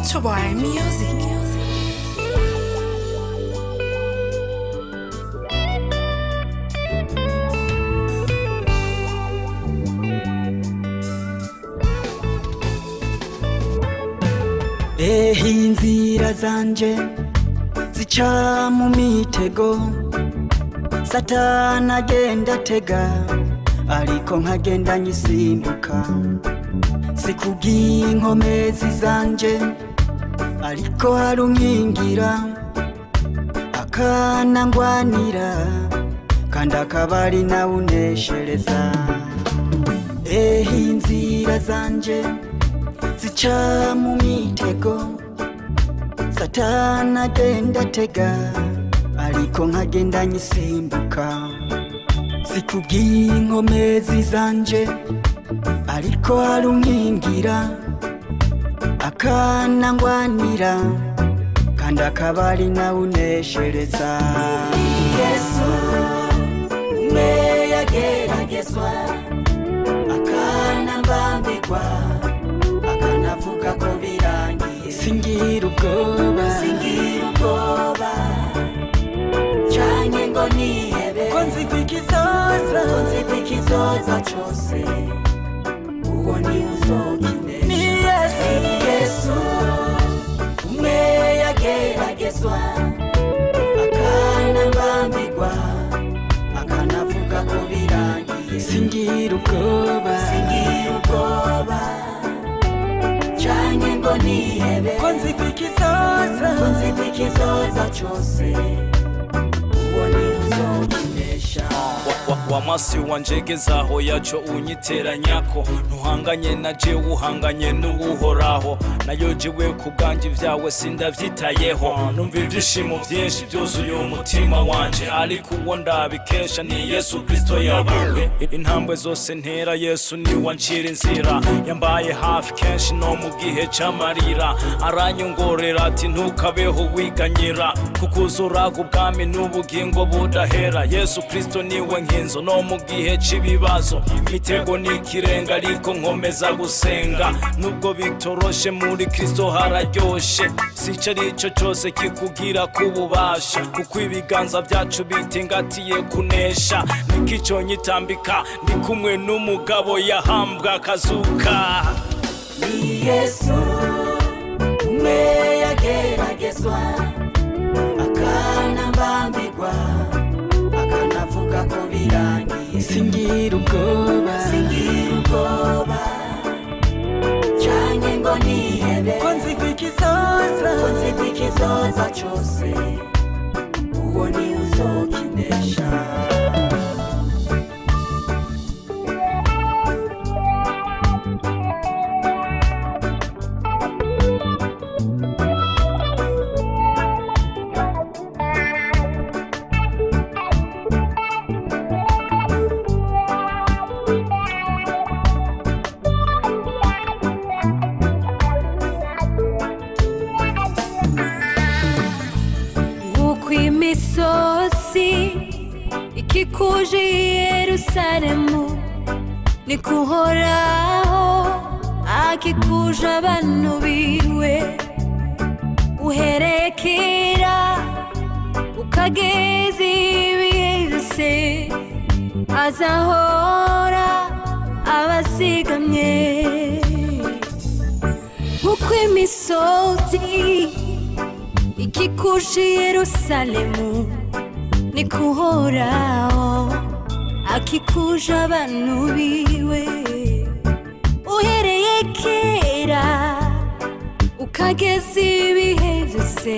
Ultra Boy Music. ehe inzira zanje zica mu mitego satana agenda atega ariko nkagenda nyisimbuka sikubw'inkomezi zanje ariko hari unkingira akanangwanira kandi akaba ari nawe uneshereza ehe inzira zanje zica mu mitego satana agenda atega ariko nkagenda nyisimbuka sikubw'inkomezi zanje ariko hari unkingira akanangwanira kandi akaba ari nawe uneshereza yesu umwe yageragezwa akanambambirwa akanavuga ko birangiye singira ubwoba singira ubwoba canke ngo nihebe ko nzi ko ikizoza ko nzi ko ikizoza cose uwo ni uzokinesha ni yesu ni yesu umwe yageragezwa akanambambirwa akanavuga ko birangiye singira ubwoba singira ubwoba canke ngo nihebe ko nzi ko ikizoza ko nzi ko ikizoza cose uwo ni uzokinesha wa, wa masi wanjegezaho yaco unyiteranyako ntuhanganye na jewe uhanganye n'uwuhoraho nayo jewe ku bwanjye ibyawe sindavyitayeho numva ivyishimo vyinshi vyuzuye umutima wanje ariko uwo ndabikesha ni yesu kristo yabawe intambwe zose ntera yesu niwe ancira inzira yambaye hafi kenshi no mu gihe c'amarira aranyongorera ati ntukabeho wiganyira kuko uzuraga ubwami n'ubugingo budahera yesu kristo niwe nkinzo no mu gihe c'ibibazo mitego n'ikirenga ariko nkomeza gusenga nubwo bitoroshe muri kristo hararyoshe sico arico cose kikugira kububasha kuko ibiganza vyacu bitingatiye kunesha nikico nyitambika ndi kumwe n'umugabo yahambwa akazuka ni yesu umwe yageragezwa akanambambirwa akanavuga ko birangiye singira ubwoba singira ubwoba canke ngo nihebe ko nzi ko ikizoza ko nzi ko ikizoza cose uwo ni uzokinesha nk'uko imisozi ikikuje yerusalemu ni kuhoraho akikuje abantu biwe uhereye kera ukageza ibihe byose azahora abazigamye nk'uko imisozi ikikuje yerusalemu ni kuhoraho akikuje abantu biwe uhereye kera ukageza ibihe byose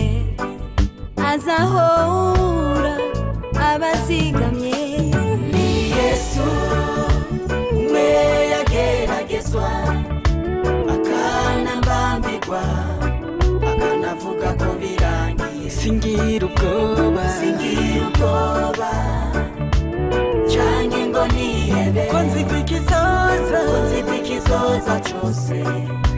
azahora abazigamye ni yesu umwe yageragezwa akanambambirwa akanavuga ko birangiye singira ubwoba singira ubwoba canke ngo nihebe ko nzi ko ikizoza ko nzi ko ikizoza cose